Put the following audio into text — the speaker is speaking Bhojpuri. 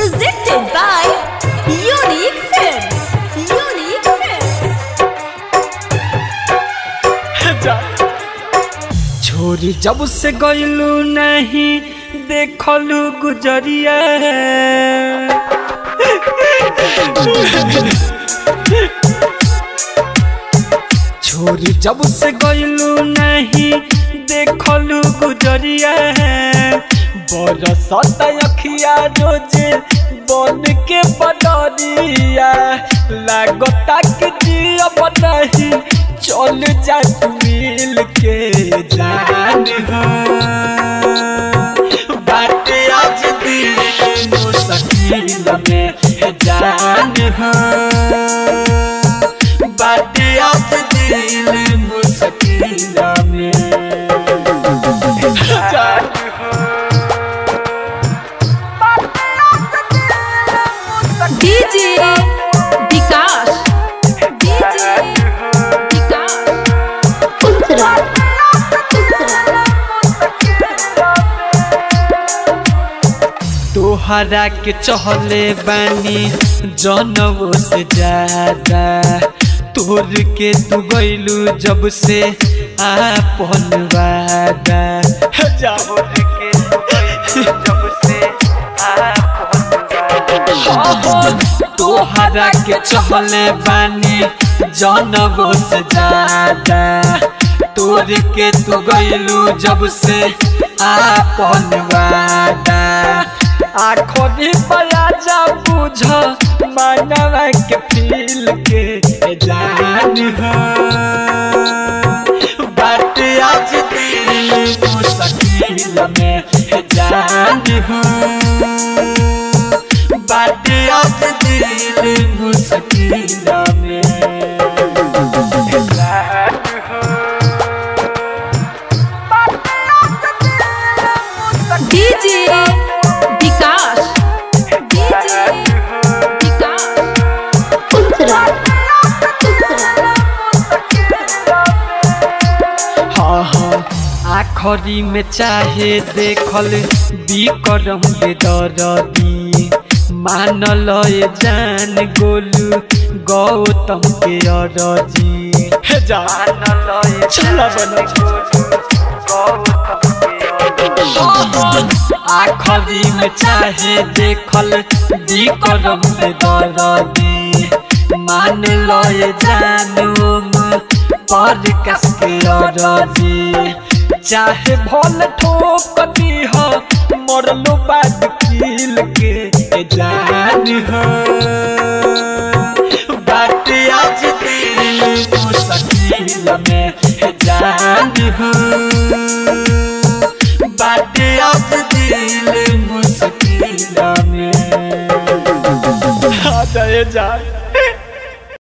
Presented by Unique Films. Unique Films. छोरी जब से गईलू नहीं देखलू गुजरिया छोरी जब से गईलू नहीं देखलू गुजरिया बरसत अखिया रोजे बन के पडरिया लागता कि जियब नहीं चल जा तू मिल के जान हो बाटे आज दिल मुश्किल में जान हो बाटे आज दिल मुश्किल में जान हो DJ Vikas. DJ Vikas. Ultra. तोहरा के चहले बानी जनवो से ज्यादा तोर के तू गईलू जब से आपन वादा जाओ के तू गइलू जब से आपन तोहरा के चहले बानी जनवो से ज्यादा तोर के तू गईलू जब से आपन वादा आखोरी पराजा बुझ मानवा के फील के जान हो बात आज दिल मुश्किल में जान हो बात आज दिल मुश्किल में जान हो DJ Vikas. DJ Vikas. Ultra. हाँ हाँ आखरी में चाहे देखल बिकरम ले दरदी मानल ये जान गोलू गौतम के अरजी जानल ये चला आखरी में चाहे देखल बिकरम ले दरदी मान लो ये जानू पर कस के रजी चाहे भल ठोक दी हो मरलो बाद किल के ए जान हो बात आज दिल मुश्किल में ए जान हो